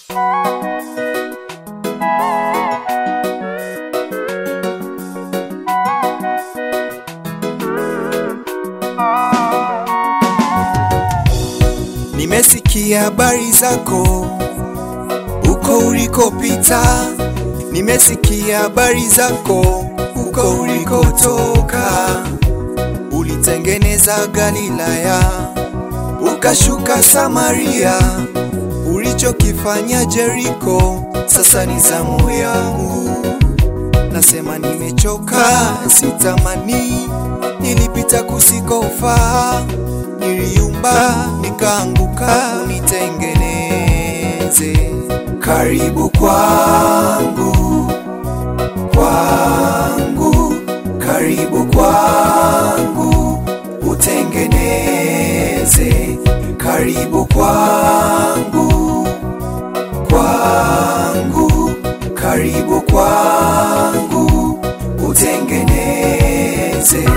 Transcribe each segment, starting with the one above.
Nimesikia habari zako uko ulikopita, nimesikia habari zako uko ulikotoka. Ulitengeneza Galilaya, ukashuka Samaria, ulichokifanya Jeriko, sasa ni zamu yangu. Nasema nimechoka, sitamani, nilipita kusikofaa, niliumba nikaanguka, unitengeneze. Karibu kwangu, kwangu, karibu kwangu, utengeneze. Karibu kwangu, kwangu, karibu kwangu, utengeneze.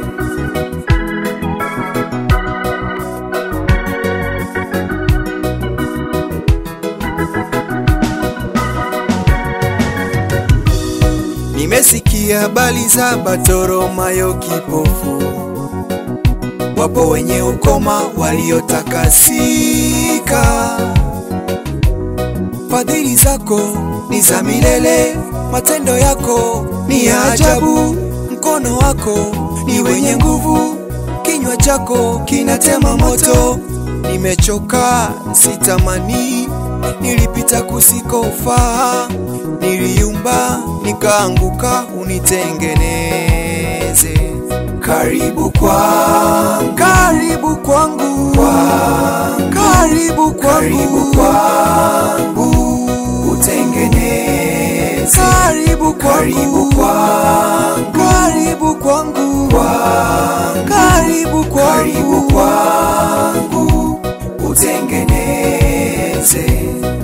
Nimesikia habari za Bartimayo kipofu, wapo wenye ukoma waliotakasika. Fadhili zako ni za milele, matendo yako ni ya ajabu. Mkono wako ni wenye nguvu, kinywa chako kinatema moto. Nimechoka, sitamani, nilipita kusikofaa, niliumba nikaanguka, unitengeneze. Karibu kwangu, karibu kwangu, kwangu, karibu kwangu, karibu kwangu, utengeneze. Karibu kwangu, karibu kwangu, karibu kwangu, kwangu, karibu kwangu, karibu kwangu, utengeneze.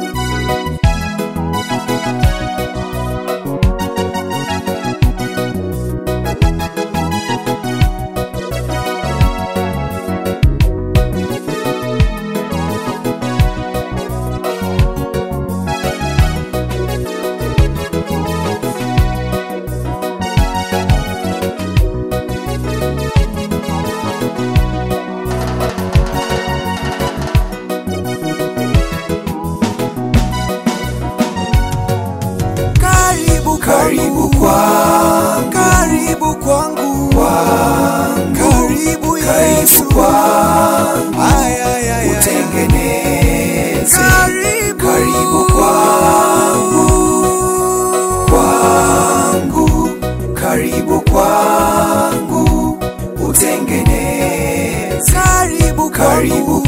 Karibu karibu kwangu, karibu kwangu, kwangu, karibu Yesu kwangu, ay, ay, ay, utengeneze. Karibu, karibu kwangu, kwangu, karibu kwangu, utengeneze. Karibu, karibu